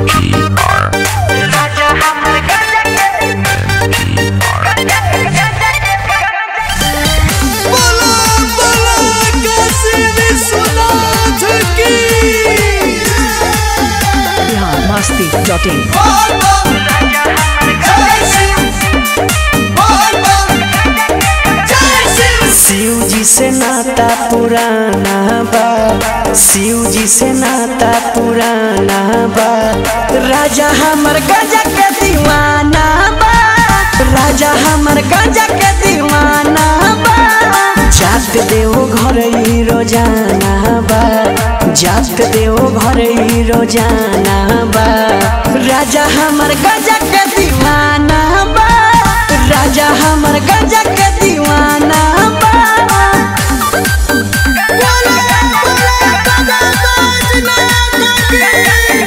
बोला बोला काशी विश्वनाथ की बिहार मस्ती डॉट इन बोल बम जय शिव बोल बम जय शिव शिव जी से नाता पुराना बा शिव जी से नाता पुराना बा राजा हमर गजा के दीवाना बा राजा हमर गजा के दीवाना बा जात देव घर ही रोजाना बा जात देव घर ही रोजाना बा राजा हमर गजा के दीवाना बा राजा हमर गजा के दीवाना बा बोला बोला बाबा बैजनाथ की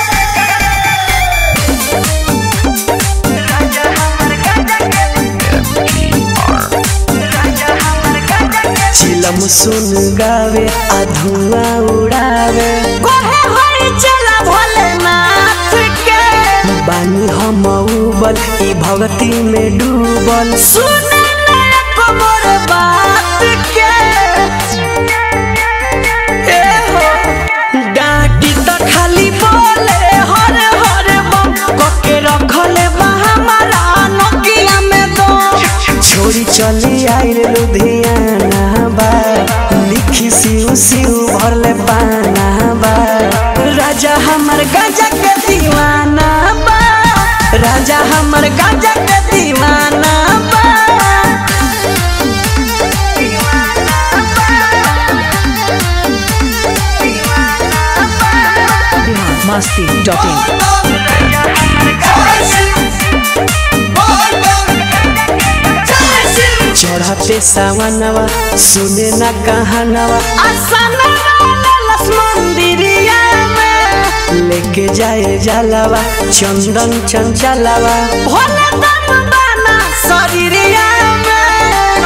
चिलम सुन गावे आ धुआं उड़ावे कहे होई चला भोलेनाथ के बानी हम उबल ई भक्ति में डूबल सुने ना एको मोर बात के ए हो डाटी त खाली बोले हरे हरे बम कके रखले बा हमारा नोकिया में दो छोरी चली आइल लुधियाना बा लिखी सिउ सिउ भरले पाना बा राजा हमर गजा के दीवाना बा राजा हमर गजा के दीवाना बा बिहार मस्ती डॉट इन जय शिव बोल बम जय शिव चढ़ते सावनवा सुने न कहानवा मंदिरिया में लेके जाए जलवा चंदन चंचलवा भोले दम बाना शरीरिया में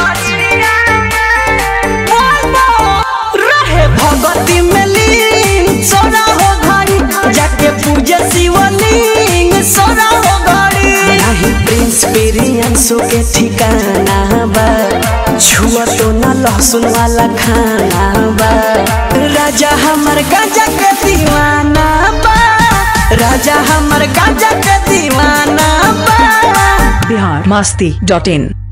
बोलो, रहे भगती में लीन सोना हो घड़ी जाके पूजे शिवलिंग सोना हो घड़ी नाही प्रिंस पेरियंसो के ठिकाना बा छुआ तो ना लहसुन वाला खाना बा राजा हमर गाजा के दीवाना बा राजा हमर गाजा के दीवाना बा बिहार मस्ती डॉट इन